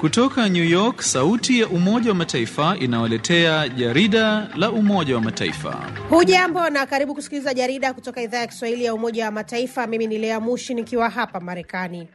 Kutoka New York, sauti ya Umoja wa Mataifa inawaletea jarida la Umoja wa Mataifa. Hujambo na karibu kusikiliza jarida kutoka idhaa ya Kiswahili ya Umoja wa Mataifa. Mimi ni Lea Mushi nikiwa hapa Marekani.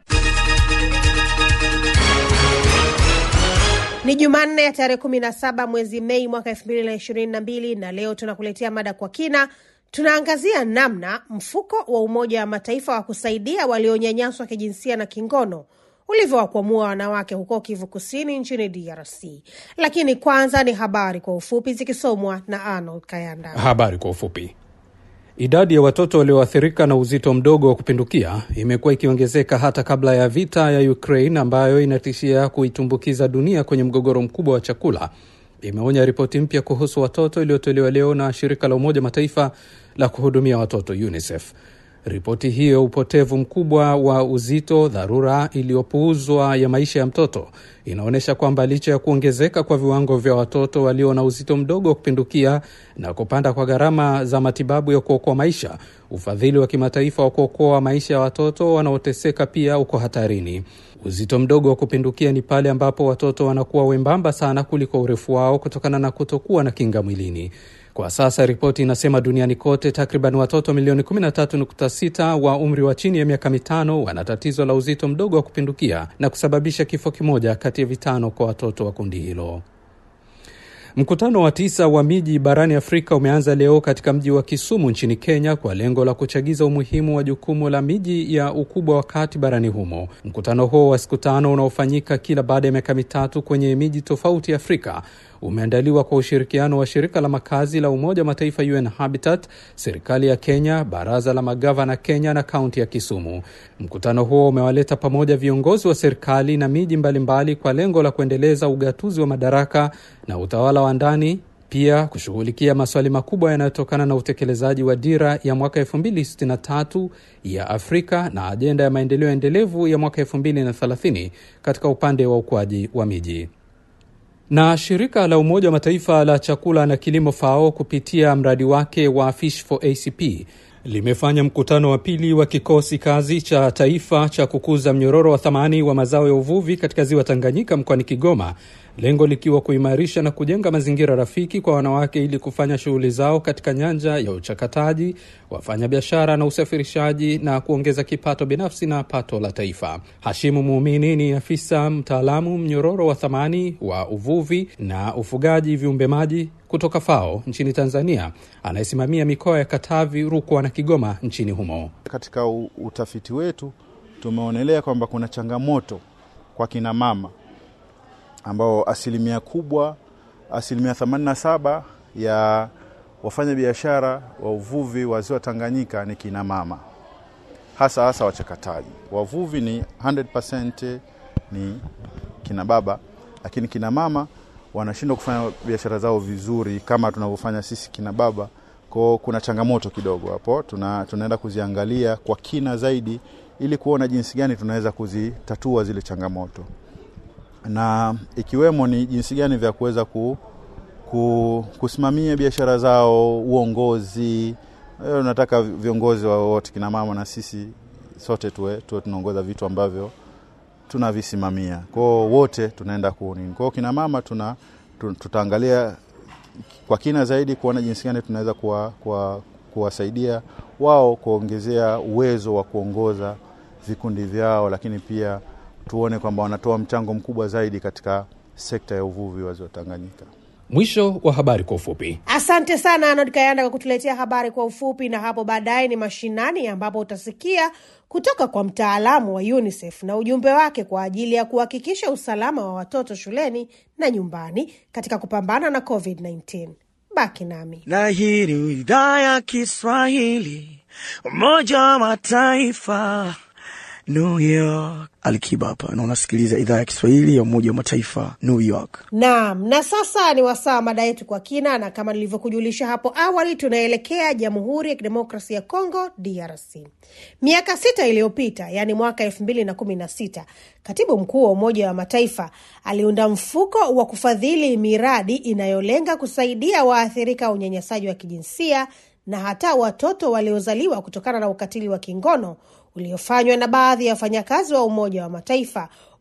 Ni Jumanne ya tarehe kumi na saba mwezi Mei mwaka elfu mbili na ishirini na mbili na leo tunakuletea mada kwa kina. Tunaangazia namna mfuko wa Umoja wa Mataifa wa kusaidia walionyanyaswa kijinsia na kingono ulivyowakwamua wanawake huko Kivu Kusini nchini DRC. Lakini kwanza ni habari kwa ufupi zikisomwa na Arnold Kayanda. Habari kwa ufupi. Idadi ya watoto walioathirika na uzito mdogo wa kupindukia imekuwa ikiongezeka hata kabla ya vita ya Ukraine ambayo inatishia kuitumbukiza dunia kwenye mgogoro mkubwa wa chakula, imeonya ripoti mpya kuhusu watoto iliyotolewa leo na shirika la Umoja Mataifa la kuhudumia watoto UNICEF. Ripoti hiyo, upotevu mkubwa wa uzito, dharura iliyopuuzwa ya maisha ya mtoto, inaonyesha kwamba licha ya kuongezeka kwa viwango vya watoto walio na uzito mdogo wa kupindukia na kupanda kwa gharama za matibabu ya kuokoa maisha, ufadhili wa kimataifa wa kuokoa maisha ya watoto wanaoteseka pia uko hatarini. Uzito mdogo wa kupindukia ni pale ambapo watoto wanakuwa wembamba sana kuliko urefu wao kutokana na kutokuwa na kinga mwilini. Kwa sasa ripoti inasema duniani kote takriban watoto milioni 13.6 wa umri wa chini ya miaka mitano wana tatizo la uzito mdogo wa kupindukia na kusababisha kifo kimoja kati ya vitano kwa watoto wa kundi hilo. Mkutano wa tisa wa miji barani Afrika umeanza leo katika mji wa Kisumu nchini Kenya kwa lengo la kuchagiza umuhimu wa jukumu la miji ya ukubwa wa kati barani humo. Mkutano huo wa siku tano unaofanyika kila baada ya miaka mitatu kwenye miji tofauti ya Afrika umeandaliwa kwa ushirikiano wa shirika la makazi la Umoja wa Mataifa UN Habitat, serikali ya Kenya, baraza la magavana Kenya na kaunti ya Kisumu. Mkutano huo umewaleta pamoja viongozi wa serikali na miji mbalimbali kwa lengo la kuendeleza ugatuzi wa madaraka na utawala wa ndani, pia kushughulikia maswali makubwa yanayotokana na utekelezaji wa dira ya mwaka 2063 ya Afrika na ajenda ya maendeleo endelevu ya mwaka 2030 katika upande wa ukuaji wa miji na shirika la Umoja wa Mataifa la chakula na kilimo FAO kupitia mradi wake wa Fish for ACP limefanya mkutano wa pili wa kikosi kazi cha taifa cha kukuza mnyororo wa thamani wa mazao ya uvuvi katika ziwa Tanganyika mkoani Kigoma, lengo likiwa kuimarisha na kujenga mazingira rafiki kwa wanawake ili kufanya shughuli zao katika nyanja ya uchakataji, wafanyabiashara na usafirishaji na kuongeza kipato binafsi na pato la taifa. Hashimu Muumini ni afisa mtaalamu mnyororo wa thamani wa uvuvi na ufugaji viumbe maji kutoka FAO nchini Tanzania, anayesimamia mikoa ya Katavi, Rukwa na Kigoma nchini humo. Katika utafiti wetu tumeonelea kwamba kuna changamoto kwa kina mama ambao asilimia kubwa, asilimia 87 ya wafanya biashara wa uvuvi wa ziwa Tanganyika ni kina mama, hasa hasa wachakataji. Wavuvi ni 100% ni kina baba, lakini kina mama wanashindwa kufanya biashara zao vizuri kama tunavyofanya sisi kina baba. Kwao kuna changamoto kidogo hapo, tuna, tunaenda kuziangalia kwa kina zaidi ili kuona jinsi gani tunaweza kuzitatua zile changamoto na ikiwemo ni jinsi gani vya kuweza ku, ku, kusimamia biashara zao, uongozi. Nataka viongozi wa wote kina mama na sisi sote tuwe, tuwe tunaongoza vitu ambavyo tunavisimamia kwao, wote tunaenda kunini kwao. Kina mama tuna tutaangalia kwa kina zaidi kuona jinsi gani tunaweza kuwasaidia kuwa, kuwa wao kuongezea uwezo wa kuongoza vikundi vyao, lakini pia tuone kwamba wanatoa mchango mkubwa zaidi katika sekta ya uvuvi wa ziwa Tanganyika. Mwisho wa habari kwa ufupi. Asante sana Arnold Kayanda kwa kutuletea habari kwa ufupi, na hapo baadaye ni mashinani, ambapo utasikia kutoka kwa mtaalamu wa UNICEF na ujumbe wake kwa ajili ya kuhakikisha usalama wa watoto shuleni na nyumbani katika kupambana na COVID-19. Baki nami na hii ni idhaa ya Kiswahili Umoja wa Mataifa New York. Alikiba hapa na unasikiliza idhaa ya Kiswahili ya Umoja wa Mataifa, New York. Naam, na sasa ni wasaa mada yetu kwa kina, na kama nilivyokujulisha hapo awali, tunaelekea Jamhuri ya Kidemokrasia ya Kongo, DRC. Miaka sita iliyopita, yaani mwaka elfu mbili na kumi na sita, katibu mkuu wa Umoja wa Mataifa aliunda mfuko wa kufadhili miradi inayolenga kusaidia waathirika wa unyanyasaji wa kijinsia na hata watoto waliozaliwa kutokana na ukatili wa kingono uliofanywa na baadhi ya wafanyakazi wa Umoja wa Mataifa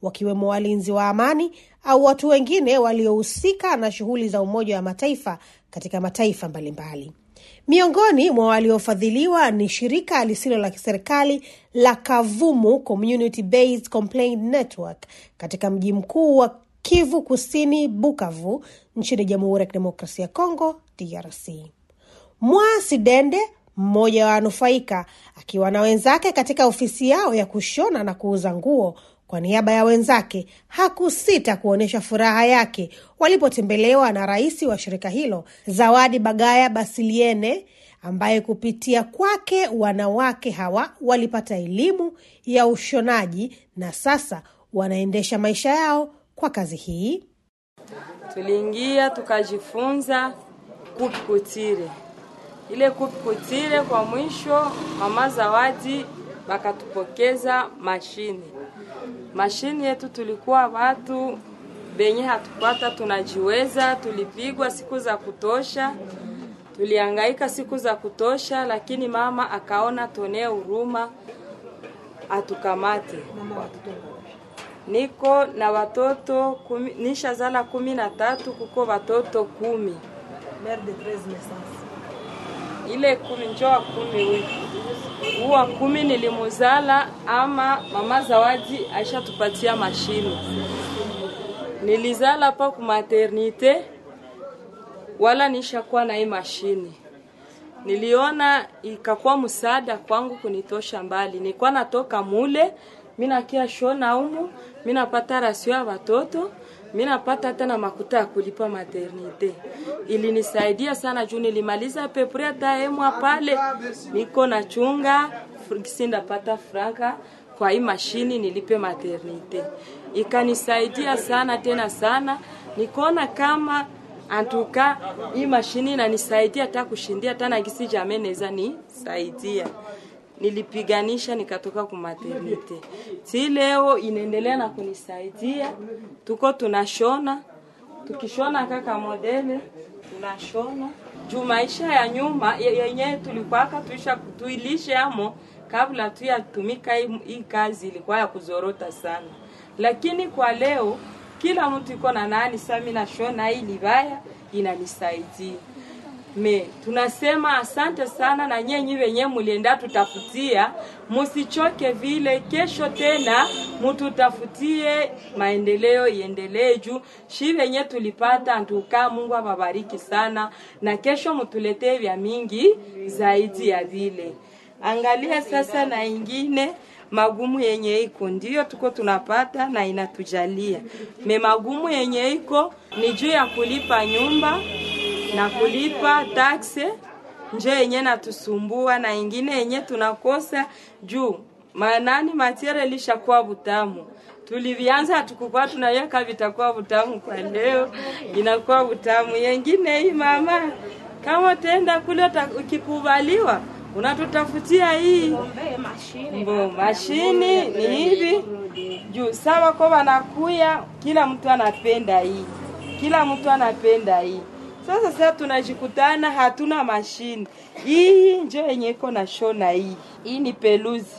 wakiwemo walinzi wa amani au watu wengine waliohusika na shughuli za Umoja wa Mataifa katika mataifa mbalimbali. Miongoni mwa waliofadhiliwa ni shirika lisilo la kiserikali la Kavumu Community Based Complaint Network katika mji mkuu wa Kivu Kusini, Bukavu, nchini Jamhuri ya Kidemokrasia ya Kongo, DRC. Mwasi Dende, mmoja wa wanufaika, akiwa na wenzake katika ofisi yao ya kushona na kuuza nguo kwa niaba ya wenzake, hakusita kuonyesha furaha yake walipotembelewa na rais wa shirika hilo Zawadi Bagaya Basiliene, ambaye kupitia kwake wanawake hawa walipata elimu ya ushonaji na sasa wanaendesha maisha yao kwa kazi hii. Tuliingia tukajifunza kupikutire ile kupikutire. Kwa mwisho, mama Zawadi bakatupokeza mashine mashine yetu. Tulikuwa watu benye hatupata tunajiweza, tulipigwa siku za kutosha, tulihangaika siku za kutosha, lakini mama akaona tonee huruma atukamate. Niko na watoto kumi, nisha zala kumi na tatu, kuko watoto kumi ile kumi njoa kumi huyu huwa kumi nilimuzala, ama mama Zawadi aishatupatia mashine. Nilizala pa ku maternite wala nishakuwa na hii mashine. Niliona ikakuwa msaada kwangu kunitosha mbali. Nilikuwa natoka mule mimi nakia shona umu, mimi napata rasio ya watoto mimi napata tena makuta ya kulipa maternite. Ilinisaidia sana juu nilimaliza pepre hata emwa pale niko na chunga sindapata franka kwa hii mashini nilipe maternite. Ikanisaidia sana tena sana, nikaona kama antuka hii mashini inanisaidia hata kushindia hata na gisi jamii naweza nisaidia nilipiganisha nikatoka ku maternite. Si leo inaendelea na kunisaidia, tuko tunashona, tukishona kaka modele tunashona juu maisha ya nyuma yenye tulikwaka tuisha tuilishe amo kabla tu yatumika hii kazi ilikuwa ya kuzorota sana, lakini kwa leo kila mtu iko na nani sami nashona hii libaya inanisaidia me tunasema asante sana na nyenyi wenye mulienda tutafutia, musichoke vile. Kesho tena mututafutie, maendeleo iendelee juu shi wenye tulipata ntuka. Mungu awabariki sana, na kesho mutuletee vya mingi zaidi ya vile. Angalia sasa na ingine magumu yenye iko ndio tuko tunapata na inatujalia me magumu yenye iko ni juu ya kulipa nyumba na kulipa takse njo yenye natusumbua, na ingine yenye tunakosa juu manani matiere lishakuwa butamu. Tulivianza hatukukuwa tunaweka vitakuwa butamu, kwa leo inakuwa butamu. Yengine hii mama, kama utaenda kule ukikubaliwa unatutafutia hii mbo mashini ni hivi juu sawa kwa wanakuya, kila mtu anapenda hii, kila mtu anapenda hii sasa sasa tunajikutana hatuna mashine hii, njo yenye iko na shona hii. Hii ni peluzi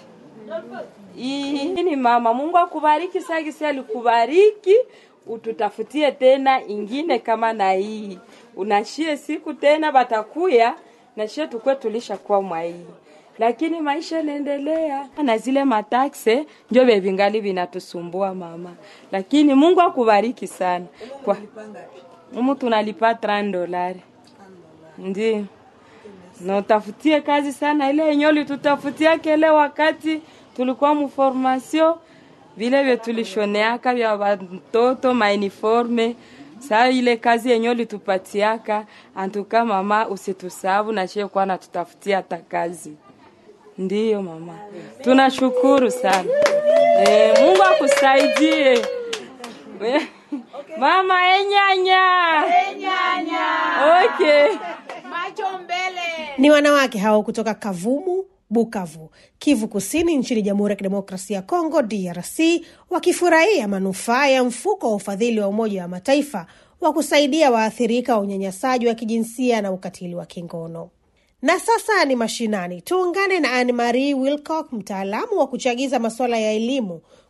hii ni mama. Mungu akubariki sagisi, alikubariki ututafutie tena ingine kama na hii, unashie siku tena batakuya na shie tukwe tulisha kwa mwa hii, lakini maisha yanaendelea na zile matakse njo bevingali vinatusumbua mama, lakini Mungu akubariki sana kwa Umu tunalipa 30 dolari. Ndi. Na utafutie kazi sana ile yenye ulitutafutia kele wakati tulikuwa mu formation vile vile tulishoneaka vya watoto mauniforme. Saa ile kazi yenye ulitupatiaka antuka mama, usitusabu na chie kwa natutafutia hata kazi. Ndiyo mama. Tunashukuru sana. E, Mungu akusaidie. Mama enyanya. Enyanya. Okay. Macho mbele. Ni wanawake hao kutoka Kavumu, Bukavu, Kivu Kusini, nchini Jamhuri ya Kidemokrasia ya Kongo, DRC, wakifurahia manufaa ya mfuko wa ufadhili wa Umoja wa Mataifa wa kusaidia waathirika wa unyanyasaji wa kijinsia na ukatili wa kingono. Na sasa ni mashinani. Tuungane na Anne Marie Wilcock, mtaalamu wa kuchagiza masuala ya elimu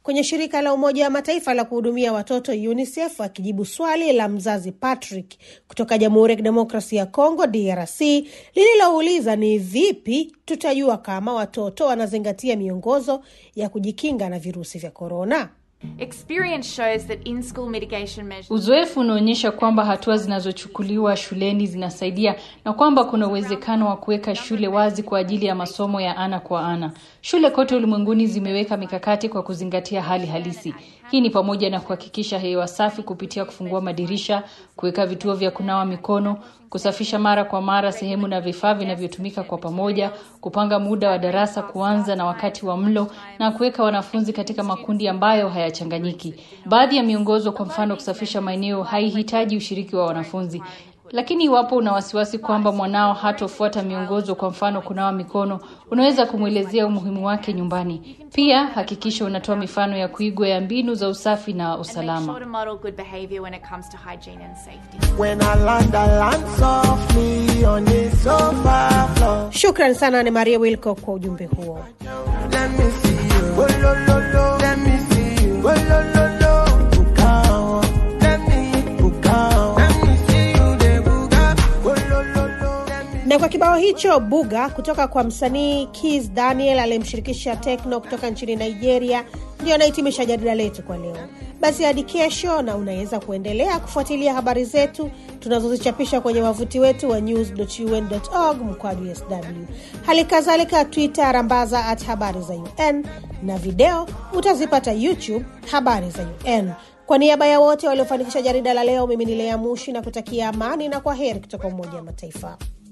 kwenye shirika la Umoja wa Mataifa la kuhudumia watoto UNICEF akijibu swali la mzazi Patrick kutoka Jamhuri ya Kidemokrasia ya Kongo DRC lililouliza ni vipi tutajua kama watoto wanazingatia miongozo ya kujikinga na virusi vya korona. Experience shows that in-school mitigation measures Uzoefu unaonyesha kwamba hatua zinazochukuliwa shuleni zinasaidia na kwamba kuna uwezekano wa kuweka shule wazi kwa ajili ya masomo ya ana kwa ana. Shule kote ulimwenguni zimeweka mikakati kwa kuzingatia hali halisi. Hii ni pamoja na kuhakikisha hewa safi kupitia kufungua madirisha, kuweka vituo vya kunawa mikono, kusafisha mara kwa mara sehemu na vifaa vinavyotumika kwa pamoja, kupanga muda wa darasa kuanza na wakati wa mlo na kuweka wanafunzi katika makundi ambayo hayachanganyiki. Baadhi ya miongozo, kwa mfano kusafisha maeneo, haihitaji ushiriki wa wanafunzi. Lakini iwapo una wasiwasi kwamba mwanao hatofuata miongozo, kwa mfano kunawa mikono, unaweza kumwelezea umuhimu wake nyumbani. Pia hakikisha unatoa mifano ya kuigwa ya mbinu za usafi na and make usalama. sure to model good behavior when it comes to hygiene and safety. When I land, I land softly on the sofa floor. Shukran sana Ane Maria Wilco kwa ujumbe huo. Let me see you. Oh, lo, lo, lo. Let me see you. Oh, lo, lo, lo. Buka. Let me buka. Let me see you de buka. Oh, lo, lo, lo. Let me Na kwa kibao hicho Buga kutoka kwa msanii Kiss Daniel aliyemshirikisha Tekno kutoka nchini Nigeria, ndio anahitimisha jarida letu kwa leo. Basi hadi kesho, na unaweza kuendelea kufuatilia habari zetu tunazozichapisha kwenye wavuti wetu wa news.un.org mkwaju sw, hali kadhalika Twitter rambaza at habari za UN na video utazipata YouTube habari za UN. Kwa niaba ya wote waliofanikisha jarida la leo, mimi ni Lea Mushi na kutakia amani na kwa heri kutoka Umoja wa Mataifa.